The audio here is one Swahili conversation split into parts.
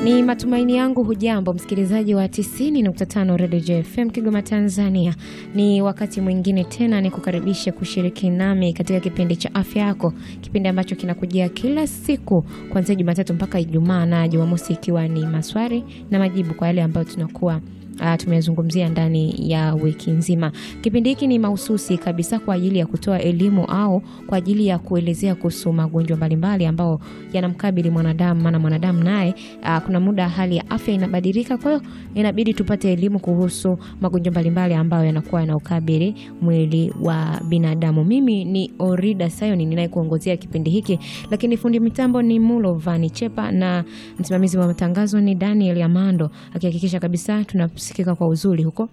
Ni matumaini yangu hujambo msikilizaji wa 90.5 Radio JFM Kigoma Tanzania. Ni wakati mwingine tena ni kukaribisha kushiriki nami katika kipindi cha afya yako, kipindi ambacho kinakujia kila siku kuanzia Jumatatu mpaka Ijumaa na Jumamosi ikiwa ni maswali na majibu kwa yale ambayo tunakuwa Uh, tumezungumzia ndani ya wiki nzima. Kipindi hiki ni mahususi kabisa kwa ajili ya kutoa elimu au kwa ajili ya kuelezea kuhusu magonjwa mbalimbali ambao yanamkabili mwanadamu, maana mwanadamu naye uh, kuna muda hali ya afya inabadilika, kwa hiyo inabidi tupate elimu kuhusu magonjwa mbalimbali ambayo yanakuwa yanaukabili mwili wa binadamu. Mimi ni Orida Sayoni ninayekuongozea kipindi hiki, lakini fundi mitambo ni Mulo Vani Chepa na msimamizi wa matangazo ni Daniel Amando akihakikisha kabisa tuna sikika kwa uzuri huko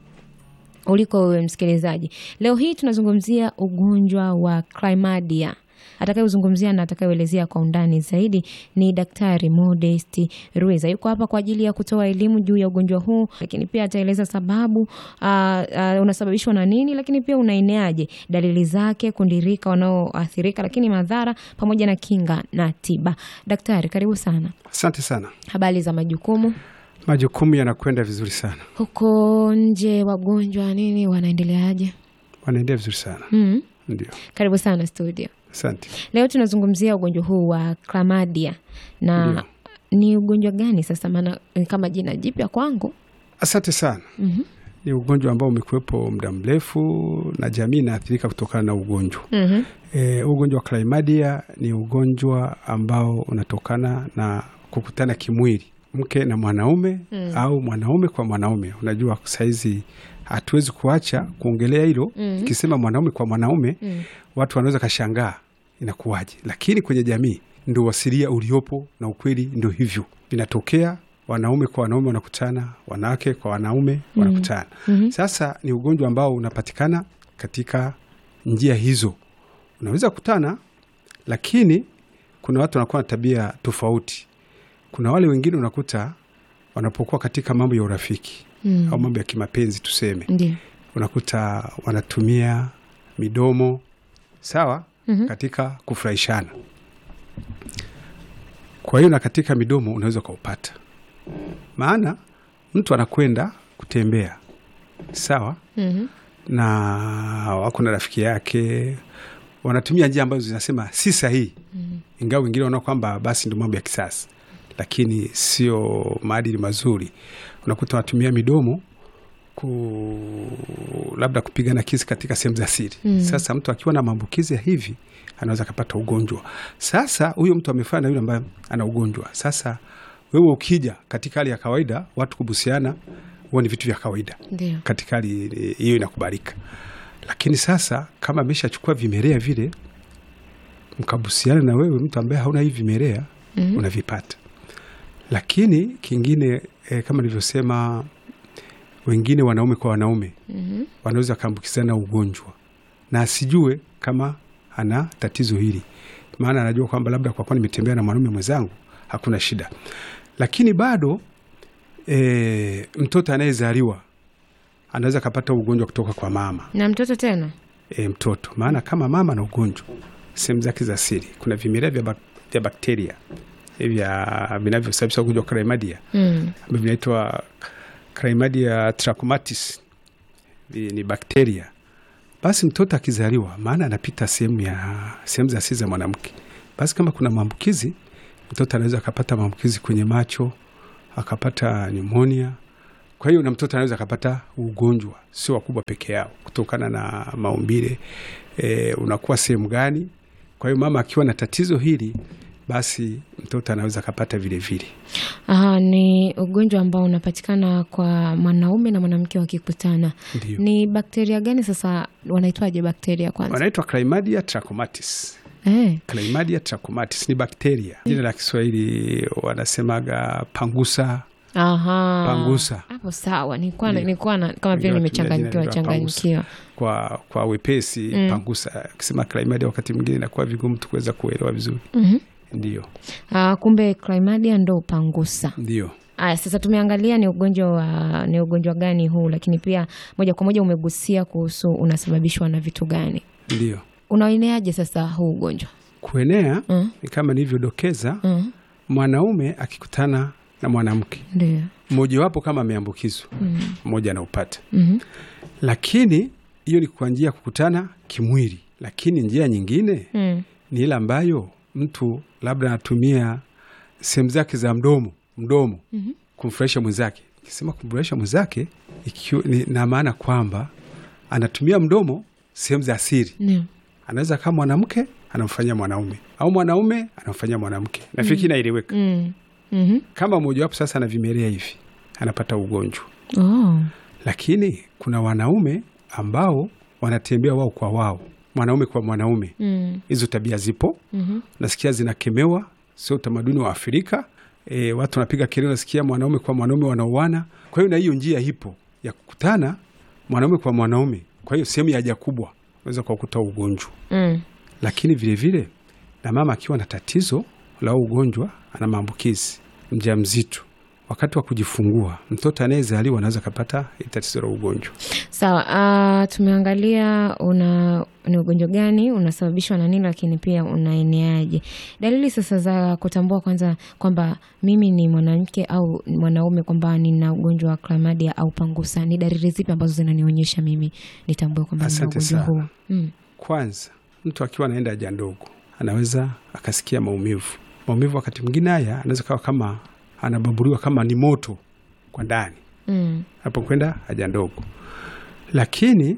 uliko wewe msikilizaji. Leo hii tunazungumzia ugonjwa wa chlamydia. Atakayezungumzia na atakayeelezea kwa undani zaidi ni Daktari Modest Ruiza. Yuko hapa kwa ajili ya kutoa elimu juu ya ugonjwa huu, lakini pia ataeleza sababu uh, uh, unasababishwa na nini, lakini pia unaeneaje, dalili zake, kundirika wanaoathirika, lakini madhara pamoja na kinga na tiba. Daktari, karibu sana. Asante sana. Habari za majukumu? Majukumu yanakwenda vizuri sana, huko nje wagonjwa nini wanaendeleaje? wanaendelea vizuri sana mm. ndio. Karibu sana studio. Asante. Leo tunazungumzia ugonjwa huu wa chlamydia na Ndio. ni ugonjwa gani sasa? Maana ni kama jina jipya kwangu. Asante sana. Mhm. Ni ugonjwa ambao umekuwepo muda mrefu na jamii inaathirika kutokana na ugonjwa Mhm. e, ugonjwa wa chlamydia ni ugonjwa ambao unatokana na kukutana kimwili mke na mwanaume Mm. au mwanaume kwa mwanaume. Unajua saizi hatuwezi kuacha kuongelea hilo Mm. kisema mwanaume kwa mwanaume Mm. watu wanaweza kashangaa inakuwaje, lakini kwenye jamii ndo wasilia uliopo na ukweli ndo hivyo vinatokea. Wanaume kwa wanaume wanakutana, wanawake kwa wanaume wanakutana. Mhm. Sasa ni ugonjwa ambao unapatikana katika njia hizo, unaweza kutana, lakini kuna watu wanakuwa na tabia tofauti. Kuna wale wengine unakuta wanapokuwa katika mambo ya urafiki Mm. au mambo ya kimapenzi tuseme, Ndio. unakuta wanatumia midomo sawa Mhm. katika kufurahishana. Kwa hiyo na katika midomo unaweza ukaupata, maana mtu anakwenda kutembea sawa, Mhm. na wako na rafiki yake, wanatumia njia ambazo zinasema si sahihi, Mhm. ingawa wengine wanaona kwamba basi ndio mambo ya kisasa, lakini sio maadili mazuri. Unakuta wanatumia midomo ku labda kupigana kisi katika sehemu za siri. Mm. Sasa mtu akiwa na maambukizi ya hivi anaweza akapata ugonjwa. Sasa huyo mtu amefanya na yule ambaye ana ugonjwa. Sasa wewe ukija katika hali ya kawaida, watu kubusiana huwa ni vitu vya kawaida Ndio. katika hali eh, hiyo inakubalika, lakini sasa kama ameshachukua vimelea vile, mkabusiana na wewe, mtu ambaye hauna hivi vimelea Mhm. unavipata. Lakini kingine eh, kama nilivyosema, wengine wanaume kwa wanaume Mhm. wanaweza wakaambukizana ugonjwa na asijue kama ana tatizo hili, maana anajua kwamba labda kwa kuwa nimetembea na mwanaume mwenzangu hakuna shida, lakini bado e, mtoto anayezaliwa anaweza akapata ugonjwa kutoka kwa mama Na mtoto tena? e, mtoto, maana kama mama na ugonjwa sehemu zake za siri kuna vimelea vya, bak vya bakteria eh, vya vinavyosababisha ugonjwa wa chlamydia Mm. ambavyo vinaitwa Chlamydia trachomatis Vi- ni bakteria. Basi mtoto akizaliwa, maana anapita sehemu ya sehemu za siri za mwanamke, basi kama kuna maambukizi, mtoto anaweza akapata maambukizi kwenye macho, akapata nimonia. Kwa hiyo na mtoto anaweza akapata ugonjwa, sio wakubwa peke yao, kutokana na maumbile e, unakuwa sehemu gani. Kwa hiyo mama akiwa na tatizo hili, basi mtoto anaweza akapata vile vile. Aha, ni ugonjwa ambao unapatikana kwa mwanaume na mwanamke wakikutana. Ndio. Ni bakteria gani sasa? Wanaitwaje bakteria kwanza? wanaitwa Chlamydia trachomatis. Eh. Chlamydia trachomatis ni bakteria. Jina la Kiswahili wanasemaga pangusa. Aha. Pangusa. Hapo sawa. Nilikuwa Ndio. nilikuwa na kama vile Wengine wanatumia nimechanganyikiwa jina la changanyikiwa. Kwa, kwa wepesi Mm. pangusa. Ukisema Chlamydia wakati mwingine inakuwa vigumu tu kuweza kuelewa vizuri. Mhm. Ndio, Ah, kumbe chlamydia ndo upangusa. ndio. Aya, sasa tumeangalia ni ugonjwa wa ni ugonjwa gani huu, lakini pia moja kwa moja umegusia kuhusu unasababishwa na vitu gani. Ndio. Unaeneaje sasa huu ugonjwa? Kuenea Mm. ni kama nilivyodokeza, Mm. mwanaume akikutana na mwanamke, Ndio. mmojawapo kama ameambukizwa, Mm. mmoja anaupata, Mhm. lakini hiyo ni kwa njia ya kukutana kimwili, lakini njia nyingine Mm. ni ile ambayo mtu labda anatumia sehemu zake za mdomo mdomo Mhm. kumfurahisha mwenzake. Ikisema kumfurahisha mwenzake ikiwa ni na maana kwamba anatumia mdomo sehemu za siri. Ndio. Anaweza kama mwanamke anamfanyia mwanaume au mwanaume anamfanyia mwanamke. Nafikiri inaeleweka. Mm. Mhm. Kama mmojawapo sasa anavimelea hivi, anapata ugonjwa. Oh. Lakini kuna wanaume ambao wanatembea wao kwa wao, mwanaume kwa mwanaume. Mm. Hizo tabia zipo Mhm. nasikia zinakemewa, sio utamaduni wa Afrika. E, watu wanapiga kelele, nasikia mwanaume kwa mwanaume wanauana. Kwa hiyo na hiyo njia ipo ya kukutana mwanaume kwa mwanaume. Kwa hiyo sehemu ya haja kubwa unaweza kukuta ugonjwa, Mm. lakini vilevile vile, na mama akiwa na tatizo la ugonjwa, ana maambukizi, mjamzito, wakati wa kujifungua, mtoto anayezaliwa anaweza kapata hii tatizo la ugonjwa. Sawa. Uh, tumeangalia una ni ugonjwa gani unasababishwa na nini, lakini pia unaeneaje. Dalili sasa za kutambua kwanza kwamba mimi ni mwanamke au ni mwanaume kwamba nina ugonjwa wa klamadia au pangusa, ni dalili zipi ambazo zinanionyesha mimi nitambue kwamba nina Asante ugonjwa sana. huu? Mm. Kwanza, mtu akiwa anaenda haja ndogo anaweza akasikia maumivu. Maumivu wakati mwingine haya anaweza kawa kama anababuriwa kama ni moto kwa ndani Mm. anapokwenda haja ndogo. Lakini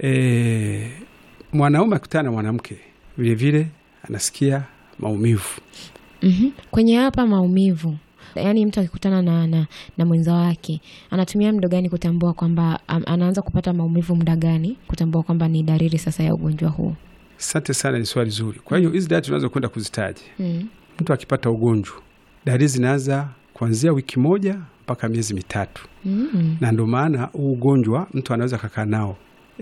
e, mwanaume akutana na mwanamke vilevile anasikia maumivu. Mhm. Kwenye hapa maumivu, yaani mtu akikutana na, na, na mwenza wake anatumia muda gani kutambua kwamba am- anaanza kupata maumivu, muda gani kutambua kwamba ni dalili sasa ya ugonjwa huu? Asante sana, ni swali zuri. Kwa hiyo hizi dalili tunaweza kwenda kuzitaja. Mm. Mtu akipata ugonjwa, dalili zinaanza kuanzia wiki moja mpaka miezi mitatu. Mm. na ndo maana huu ugonjwa mtu anaweza kakaa nao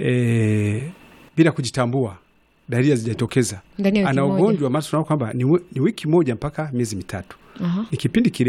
e, bila kujitambua, dalili hazijatokeza, Ndani ya wiki ana moja. ugonjwa. Maana tunaona kwamba ni, wi- ni wiki moja mpaka miezi mitatu, Aha. ni kipindi